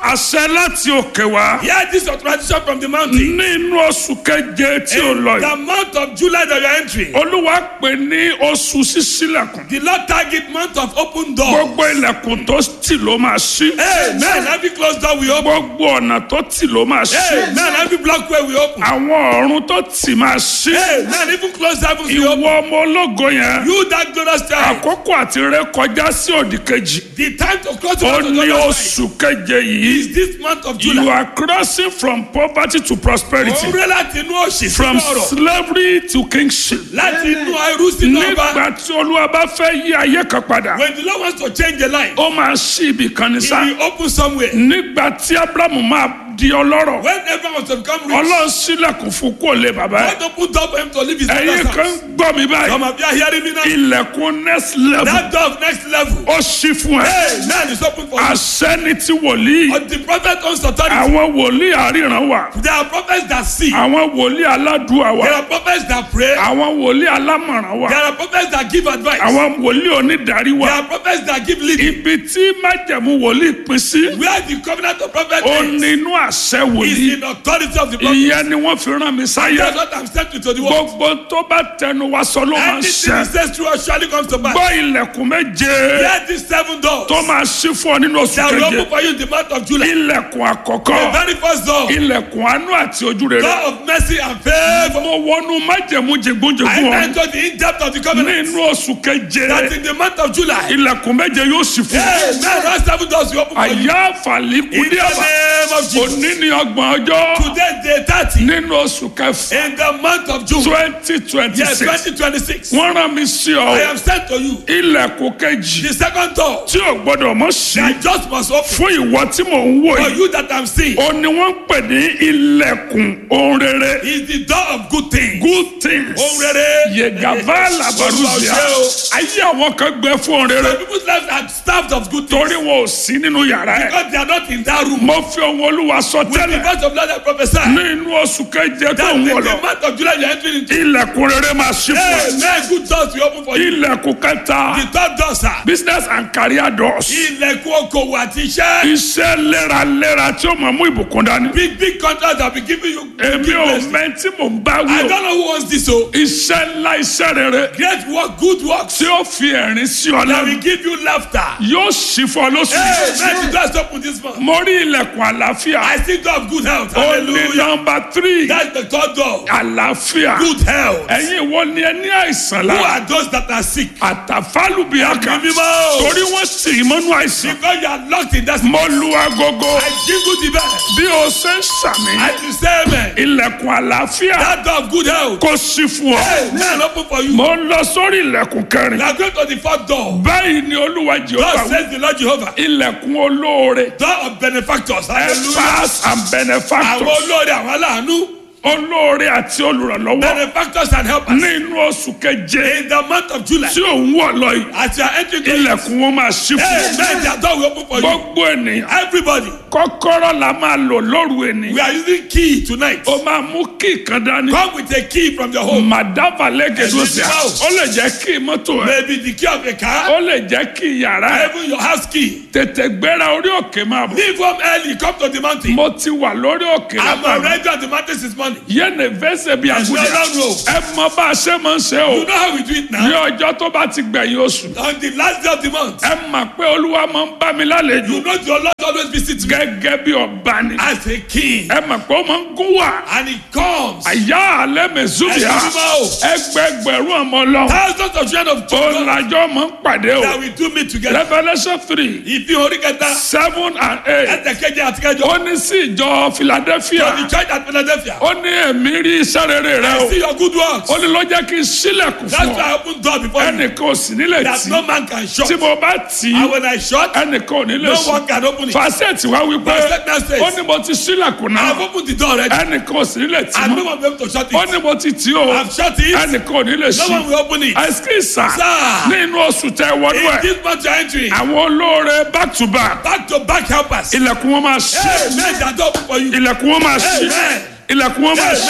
àṣẹ láti òkè wá Hear this authorization from the mountain. nínú oṣù keje tí ó In lọ yìí the month of July that you are entering, olúwa pè ní oṣù ṣíṣílẹ̀kùn the Lord target month of open door. gbogbo ilẹ̀kùn tó tì ló máa ṣí Amen. Every closed door we open. gbogbo ọ̀nà tó tì ló máa ṣí Amen. Every block way we open. àwọn ọ̀run tó tì máa ṣí Amen. Even closed heavens we ìwọ open. ọmọ ológo yẹn You that glorious time. àkókò àti ré kọjá sí òdì kejì The time to close the ó month of ní July oṣù keje yìí is this month of you July. are crossing from poverty to prosperity Òun rẹ̀ láti inú òṣì from sínú ọ̀rọ̀. slavery to kingship Láti inú ẹrú sínú ọba. nígbà tí olúwa bá fẹ́ yí ayé kan padà When the Lord wants to change a life, ó máa ṣí ibì kan ní he sá will open somewhere. nígbà tí abrahamu máa di ọlọ́rọ̀ When everyone wants to become rich, ọlọ́run sílẹ̀kùn fún kó lè bàbá ẹ̀ God opened door for him to live his ẹ̀yin father's kan house. gbọ́ mi báyìí Some of you are hearing me now. ilẹ̀kùn next level That door of next level. ó ṣí fún ẹ Hey, man is open for you. àṣẹ́ni tí wòlíì But the prophet owns authority. àwọn wòlíì àríran wà There are prophets that see. àwọn wòlíì aládùúà wà There are prophets that pray. àwọn wòlíì alámọ̀ràn wà There are prophets that give advice. àwọn wòlíì onídàárí wà There are prophets that give leading. ibi tí májẹ̀mú wòlíì pín sí Where the covenant of prophet ó ends nínú àṣẹ is wòlíì in authority of the prophet. ìyẹn ni wọ́n fi rán mi sáyé That's what I'm sent to the world. gbogbo tó bá tẹnu wa sọ ló máa ń Anything ṣẹ he says true or surely comes to pass. gbọ́ ilẹ̀kùn méje Hear these seven doors tó máa ṣí fún ọ nínú oṣù that will keje open for you in the month of July. ilẹ̀kùn The àkọ́kọ́ very first door, ilẹ̀kùn àánú àti ojú rere door of mercy and favor. mo wọnú májẹ̀mú I jẹgúnjẹgún ọ enter the in-depth of the covenant nínú oṣù keje that in the month of July, ilẹ̀kùn méje yóò ṣí fún ọ hey, man, those seven doors will open for you. àyà In àfàlíkùdí the àbá name of Jesus. òní ní ọgbọ̀n ọjọ́ Today, day 30, nínú oṣù kẹfà in the month of June, twenty twenty yes, six 2026, wọ́n rán mi sí ọ I am sent to you. ilẹ̀kùn kejì The second door tí ò gbọ́dọ̀ mọ̀ sí that just must open fún ìwọ tí mò ń wò for yìí you that I'm seeing ó ní wọ́n ń pè ní ilẹ̀kùn ohun rere is the door of good things. good things Ohun rere. yegava labaruzia Olúwa ṣe ayé àwọn kan gbẹ fún ohun rere Some people's lives are starved of good things torí wọn ò sí nínú yàrá ẹ because they are not in that room. mo fi ohun olúwa sọ With the tẹ́lẹ̀ voice of Lord I prophesy ní inú oṣù keje tó that ń in wọ̀ the lọ month of July you are entering into. ilẹ̀kùn rere máa ṣí fún ẹ Amen. Good doors will open for you. ilẹ̀kùn kẹta The third door, sir. business and career doors Ilẹ̀kùn okòwò àti iṣẹ́. iṣẹ́ léraléra tí ó máa mú ìbùkún dání Big big contracts that be giving you. èmi big ò blessings. mẹ́ tí mò ń bá I wí o don't know who wants this o. iṣẹ́ ńlá iṣẹ́ rere Great work, good works tí ó fi ẹ̀rín sí ọ that lẹ́nu will give you laughter. yóò ṣí fún ọ lóṣù Hey, yìí. man, the doors open this month. mo rí ilẹ̀kùn àlàáfíà I still don't have good health. ó ní Hallelujah. nọmba tírì That's the third door. àlàáfíà Good health. ẹ̀yin wo ni ẹ ní àìsàn Who lára are those that are sick? àtàfálùbíàkà Ẹ̀mí mímọ́ o. torí wọ́n sì í mọ́nú àìsàn Because you are locked in that. mo lu agogo I jingle the bell. bí o ṣe ń sàmì I will say amen. ilẹ̀kùn àlàáfíà That door of good health. kò sí fún ọ Hey, man, open for you. mo ń lọ sórí ilẹ̀kùn kẹrin Now go to the fourth door. báyìí ni olúwa jehova God wí says the Lord Jehovah. ilẹ̀kùn olóore Door of benefactors. Hallelujah. helpers and Àwọn benefactors olórí àwọn aláàánú. olóore àti olùrànlọ́wọ́ Benefactors and helpers. nínú oṣù keje In the month of July. tí òun wọ̀ lọ yìí As you are entering the ilẹ̀kùn wọn máa ṣí fún Hey, man, their door will open for you. gbogbo ènìyàn Everybody. kọ́kọ́rọ́ la máa lò lóru ènìyàn We are using key tonight. ó máa mú kí kan dání Come with a key from your home. màdàbà lẹ́gẹ̀dọ́sẹ̀ Ẹ̀sìn ó lè jẹ́ kí mọ́tò ẹ̀ Maybe the key of a car. ó lè jẹ́ kí yàrá ẹ̀ Even your house key. tètè gbéra orí òkè máa bọ̀ Leave home early. Come to the mountain. mo ti wà lórí òkè I'm lábàá already on the mountain this morning. yéèni fẹsẹ̀ bí Ẹ̀sìn àgùdà Ọlọ́run o. ẹ mọ bá a ṣe máa ń ṣe o You know how we do it ní now? ọjọ́ tó bá ti gbẹ̀yìn oṣù On the last day of the month. ẹ mà pé olúwa máa ń bá mi lálejò You know your Lord always visits me gẹ́gẹ́ bí ọba ni as a king. ẹ mà pé ó máa ń gún wà And he comes. àyà alẹ́ mẹ́sùbíà Ẹ̀sìn mímọ́ o. ẹgbẹgbẹ̀rún ọmọ ọlọ́run Thousands of children of ó children lajọ́ máa ń pàdé o that we do meet together. revolution three Ìfi orí kẹta. seven and eight Ẹsẹ̀ kejì àti kẹjọ. ó ní sí ìjọ philadelphia For the church at Philadelphia. ó ní èmi rí iṣẹ́ rere rẹ I o see your good works. ó ní ló jẹ́ kí n sílẹ̀kùn That's fún why ọ I open door before you. ẹnìkan ò sì nílẹ̀ That tì no man can shut. tí mo bá tì í And when I shut, ẹnìkan ò ní lè no sùn one can open it. fàṣẹtì wá wípé Fàṣẹ́tì náà says, ó ní mo ti sílẹ̀kùn I have náà opened the door already. ẹnìkan ò sì ní lè tì And no mọ́ one will be able to shut ó it. ní mo ti tì í o I've shut it. ẹnìkan ò ní lè No ṣí one will open it. àìsíkìsà Sir. ní inú oṣù tẹ wọnú In ẹ this month you are entering. àwọn olóore back to back Back to back helpers. ilẹ̀kùn wọn máa ṣí Amen. That door open for you. ilẹ̀kùn wọn máa ṣí Amen. ilẹ̀kùn wọn máa ṣí Amen.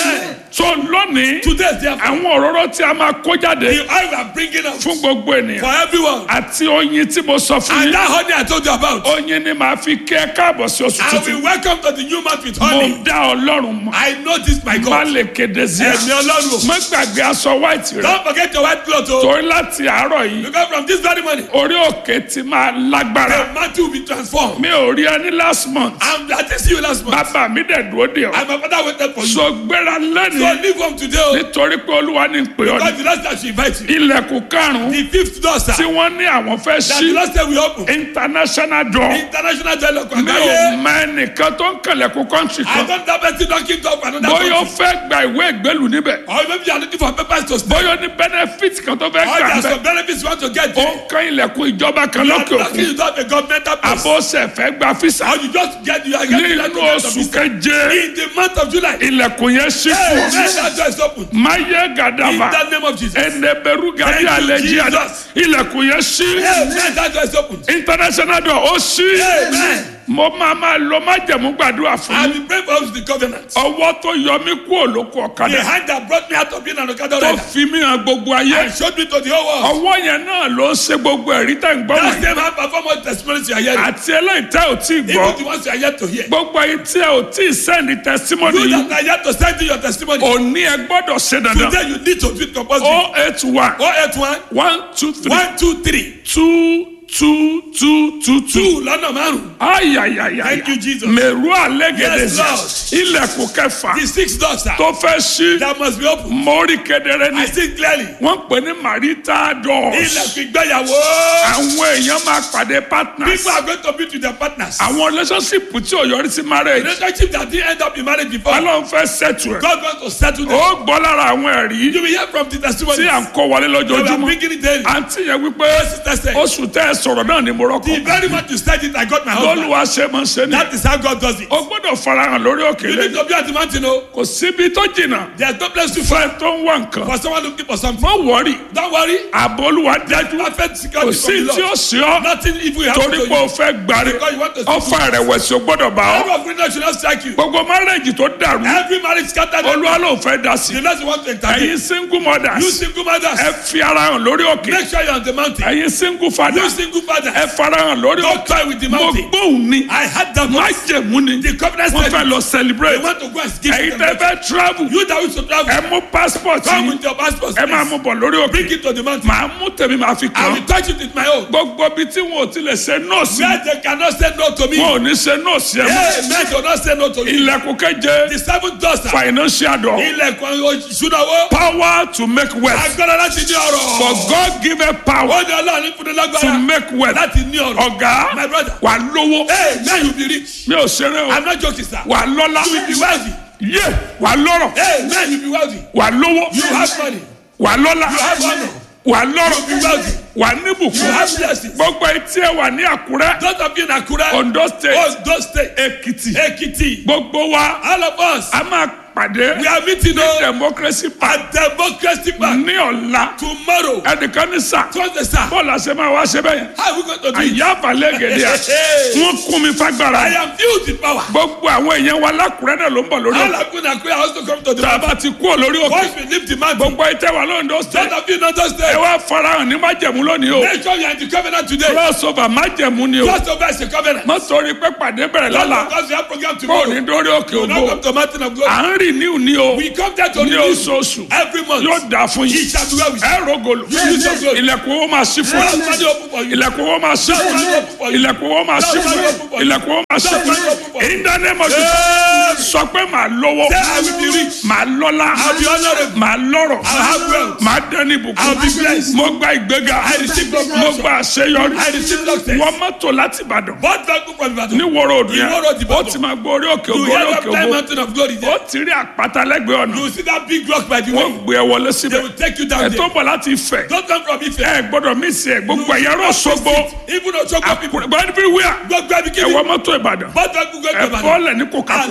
tó lónìí Today, therefore, àwọn òróró tí a máa kó jáde the oil we are bringing out fún gbogbo ènìyàn for everyone. àti oyin tí mo sọ fún And yín that honey I told you about, oyin ni màá fi kí ẹ káàbọ̀ sí oṣù I tuntun will welcome to the new month with mo honey. dá ọlọ́run mọ̀ I know this, my má God. lè kéde sí ẹ Ẹ̀mí Ọlọ́run. má gbàgbé aṣọ white rẹ Don't forget your white cloth, oh. torí láti àárọ̀ yìí Because from this very morning, orí òkè ti máa lágbára the mantle will be transformed. mi ò rí ẹni last month I'm, I didn't see you last month. bàbá mi dẹ̀ dúró dè ọ́ And my father waited for you. so gbéra So lẹ́nu leave home today, oh. nítorí pé olúwa ní pè ọ́ Because ní the last time she invite you. ilẹ̀kùn karùn-ún The fifth door, sir. tí wọ́n ní àwọn fẹ́ That ṣí the last time we open. international door International dialogue. mi ò Àgbáyé. mọ ẹnìkan tó ń kẹlẹ̀kùn country I kan don't have anything knocking door for another bóyá ó country. fẹ́ gba ìwé ìgbélù níbẹ̀ Or maybe you are looking for papers to stay. bóyá ó ní benefit kan tó fẹ́ Or gbà there are bẹ́ẹ̀ some benefits you want to get. ó ń kan ilẹ̀kùn ìjọba kan You are lókè lucky òkun you don't have a governmental place. àbóṣe fẹ́ gba fisa Or you just get you are getting that nínú oṣù keje in the month of July. ilẹ̀kùn yẹn ṣí Hey, fún man, that door is open. máyé In gàdàbà the name of Jesus. Hey, ẹnẹbẹrú gàdí Thank you, àlẹjì àdá Jesus. ilẹ̀kùn yẹn ṣí man, that door is open. international door ó ṣí Amen. mo máa máa lo májẹ̀mú gbàdúrà fún I yín will pray for us the covenant. ọwọ́ tó yọ mí kú òlóko The ọ̀kadà hand that brought me out of being an Okada tó rider fi mí hàn gbogbo ayé and showed me to the whole world. ọwọ́ yẹn náà ló ń ṣe gbogbo ẹ̀rí tẹ̀ ń gbọ́ That wọ̀nyí same hand perform all the testimonies you are hearing. àti eléyìí tẹ́ ò tí ì gbọ́ Even the ones you are yet to hear. gbogbo ayé tí ẹ ò tí ì sẹ́ndì testimony You yìí that are yet to send in your testimony. òní ẹ gbọ́dọ̀ ṣe dandan Today you need to do it compulsory. o eight one 081 one two three 123 two two two two two. 2 lọ́nà márùn-ún. ayayaya Thank you, Jesus. mẹ̀rú àlẹ́gẹ̀dẹ̀ Yes, Lord. ilẹ̀kùn kẹfà The sixth door, sir. tó fẹ́ ṣí That must be open. mórí kedere ni I see clearly. wọ́n pè ní marital doors Ilẹ̀kùn ìgbéyàwó. àwọn èèyàn máa pàdé partners People are going to meet with their partners. àwọn relationship tí ò yọrí sí marriage Relationship that didn't end up in marriage before. ọlọ́run fẹ́ settle ẹ̀ God wants to settle them. ó gbọ́ lára àwọn ẹ̀rí You will hear from the testimony. tí à ń kó wọlé We are lójoojúmọ́ bringing it daily. àǹtí yẹn wípé Sister said, oṣù tẹ́ ẹ sọ̀rọ̀ náà ni mo The rọ́kọ̀ very much you said it, I got my husband. lọ́lùwà ṣe máa ń ṣe ni That is how God does it. o gbọ́dọ̀ farahàn lórí òkè You need lẹ́yìn to be at the mountain, oh. kò síbi tó jìnnà There's no place to find fẹ́ tó ń wá nǹkan for someone looking for something. má wọ́ọ̀rì Don't worry. ààbò olúwa dájú Perfect kò security sí from the tí ó Lord. sí ọ Nothing evil happen torí to pé o you. fẹ́ gbàre Because you want to see ọfà ìrẹ̀wẹ̀sì o gbọ́dọ̀ bá ọ Every of greatness should not strike you. gbogbo márẹ́jì tó dàrú Every marriage scattered. olúwa ló fẹ́ dá sí The Lord want to intervene. ẹ̀yin single mothers You single mothers. ẹ fi ara hàn lórí òkè Make sure you're on the mountain. ẹ̀yin single You fathers single fathers. ẹ farahàn lórí Don't òkè toy with the mo mountain. gbóhùn ni I had that má voice. jẹ̀mú ni The covenant wọ́n fẹ́ said lọ they celebrate want to go and give ẹ̀yin you tẹ́ fẹ́ travel You that wish to travel. ẹ mú passport Come yìí with your passport. ẹ máa mú bọ̀ lórí òkè Bring it to the mountain. màá mú tèmi màá fi I kàn will touch it with my own. gbogbo ibi tí wọn ò ti lè ṣe nọ́ọ̀sì Where they cannot say no to me. wọn ò ní ṣe nọ́ọ̀sì ẹ mọ́ Hey, men do not say no to you. ilẹ̀kùn keje The seventh door, sir. financial door Ilẹ̀kùn ìṣúná-owó. power to make wealth Agbára láti ní ọrọ̀. for God give a power Ó ní ọlọ́run ní fúnni to lágbára. make wealth Láti ní ọrọ̀. ọ̀gá My brother. wà lówó Hey, man, you be rich. mi ò ṣeré o I'm not joking, sir. wà lọ́lá You will be wealthy. yé wà lọ́rọ̀ Hey, man, you be wealthy. wà lówó You have money. wà lọ́lá You have honor. wà You be lọ́rọ̀ wealthy. wà You níbùkún have blessings. gbogbo etí ẹ wà ní Àkúrẹ́ Those of you in Akure, Ondo state Ondo State, Èkìtì Ekiti, gbogbo wa all of us, a máa pàdé we are meeting ní on democracy park at Democracy Park ní ọ̀la tomorrow. ẹnìkan ní sà Thursday, sir. bọ́ọ̀lù àṣẹ máa wá ṣe bẹ́yẹn How are we going to do it? àyà àbálẹ̀ gèdè à wọ́n kún mi I fagbára am filled with power. gbogbo àwọn èèyàn wa lákùrẹ́ náà ló ń bọ̀ lórí All ọ̀la of you in Akure are also come to the tá a mountain. bá ti kú ò lórí òkè Once we leave the mountain, gbogbo ìtẹ́ wa lóńdó those state of you in Ondo ẹ State, wá farahàn ní májẹ̀mú lónìí o make sure you are in the covenant today. crossover májẹ̀mú ni o Just over is a covenant. má torí pé pàdé bẹ̀rẹ̀ Not lọ́la because we have program kó o tomorrow. ní dórí òkè You will not ògo come to mountain of glory. à ń rìn níhù ní o We come there to ní renew oṣooṣù every month. yóò dà fún He yín shall be well with you. ẹ rògòlò You use your glory. ilẹ̀kùn owó máa ṣí fún Let ẹ money open for you. ilẹ̀kùn owó máa ṣí fún ẹ ilẹ̀kùn owó máa ṣí fún ẹ ilẹ̀kùn owó máa ṣí fún ẹ in the name of Jesus sọ pé màá lówó Say I will be rich. màá lọ́lá I'll be honorable. màá lọ́rọ̀ I'll have wealth. màá dẹ́ni I'll be ìbùkún blessed. mo gba ìgbéga I receive promotion. mo gba àṣeyọrí I receive success. wọ́n mọ́tò láti Ìbàdàn But that book from Ibadan. ní wọ́rọ̀ òdù yẹn Ìwó road ó Ìbàdàn. ti máa gbọ́ orí òkè You ògo orí hear òkè that time ògo mountain of glory there. ó ti rí àpáta lẹ́gbẹ̀ẹ́ ọ̀nà You see that big rock by the way. wọ́n gbé ẹ wọlé They síbẹ̀ will take you down ẹ tó there. bọ̀ láti Ifẹ̀ Don't come from Ife. ẹ gbọ́dọ̀ mí sí ẹ gbogbo ẹ̀yà rọ̀ ṣogbo Even though Choko people àkùrẹ́ everywhere go grab ẹ it. wọ mọ́tò Ìbàdàn But that book go to ẹ Ibadan. bọ́ọ̀lẹ̀ ní And Coca-Cola let that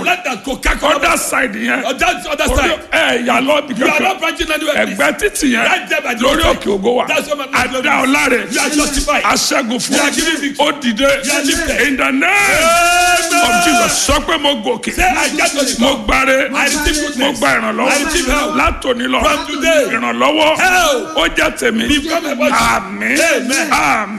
kò kákọ́ other side yẹn on that other orí side ẹ yà lọ bí you are kankan not branching anywhere please ẹgbẹ́ títì yẹn Right there by the lórí roadside. òkè ògo wa That's what my man adá ọláre you are justified aṣẹ́gun fún You are giving victory. ó dìde You are lifted. in the name of Jesus sọ pé mo gòkè say I get to the mo top gbáre I receive goodness. mo gba I ìrànlọ́wọ́ receive help. látòní lọ From today. ìrànlọ́wọ́ Help. ó jẹ́ tèmi Become a body. àmín Amen. àmín